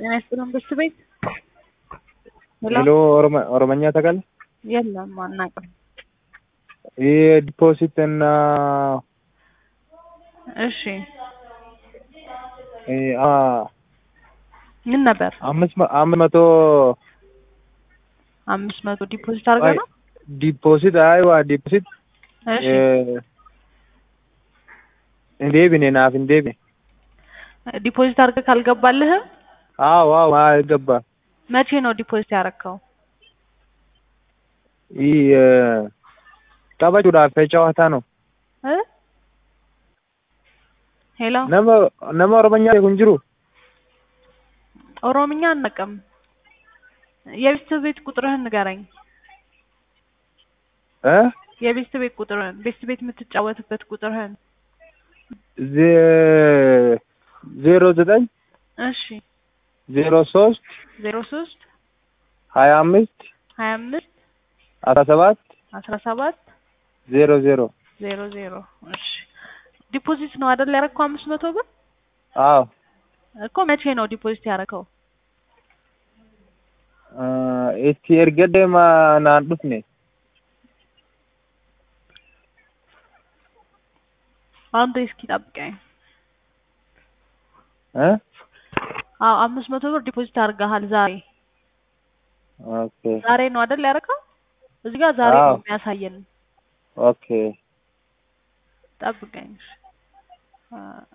ጤና ይስጥልን ብርቱ ቤት ሄሎ ኦሮመኛ ታውቃለህ? የለም አናውቅም። ይህ ዲፖዚት እና እሺ እ አ ምን ነበር? አምስት መ- አምስት መቶ አምስት መቶ ዲፖዚት አድርገህ ነው? ዲፖዚት አይዋ ዲፖዚት እሺ እንዴብኔ ናፍ እንዴብ ዲፖዚት አድርገህ ካልገባልህም አዎ አዎ አይገባ መቼ ነው ዲፖዚት ያደረግከው? ይህ ጠበጩዳፍ ጨዋታ ነው እ ሄሎ ነመ ነመ ኦሮመኛ kun jiru ኦሮምኛ አናውቅም። የቤት ቤት ቁጥርህን ንገረኝ። እ የቤት ቤት ቁጥርህን ቤት ቤት የምትጫወትበት ቁጥርህን። ዜ- ዜሮ ዘጠኝ እሺ ዜሮ ሶስት ዜሮ ሶስት ሀያ አምስት ሀያ አምስት አስራ ሰባት አስራ ሰባት ዜሮ ዜሮ ዜሮ ዜሮ እሺ ዲፖዚት ነው አይደል ያደረግከው አምስት መቶ ብር አዎ እኮ መቼ ነው ዲፖዚት ያደረግከው? itti erga deema naan dhufne አንዴ እስኪ ጠብቀኝ። እ አዎ አምስት መቶ ብር ዲፖዚት አድርገሃል ዛሬ ኦኬ ዛሬ ነው አይደል ያደረግከው? እዚህ ጋር ዛሬ ነው አዎ። የሚያሳየን። ኦኬ ጠብቀኝ። አ፣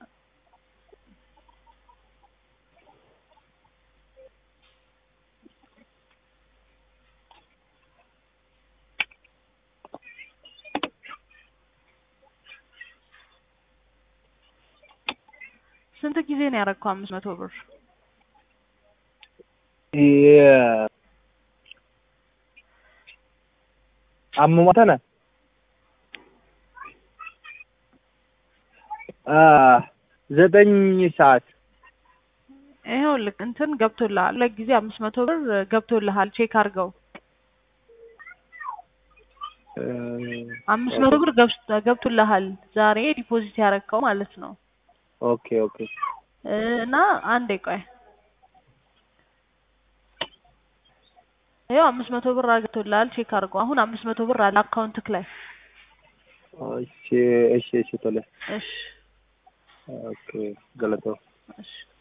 ስንት ጊዜ ነው ያደረግከው አምስት መቶ ብር? የ- አmmuma tana አ ዘጠኝ ሰዓት ይኸውልህ እንትን ገብቶልሃል። ሁለት ጊዜ አምስት መቶ ብር ገብቶልሃል። ቼክ አድርገው። እ፣ አምስት መቶ ብር ገብስ- ገብቶልሃል ዛሬ ዲፖዚት ያደረግከው ማለት ነው። ኦኬ ኦኬ እ፣ እና አንዴ ቆይ ይኸው አምስት መቶ ብር ገብቶልሃል። ቼክ አድርገው። አሁን አምስት መቶ ብር አለ አካውንትክ ላይ። እሺ እሺ እሺ ቶሎ እሺ ኦኬ ገለቶ እሺ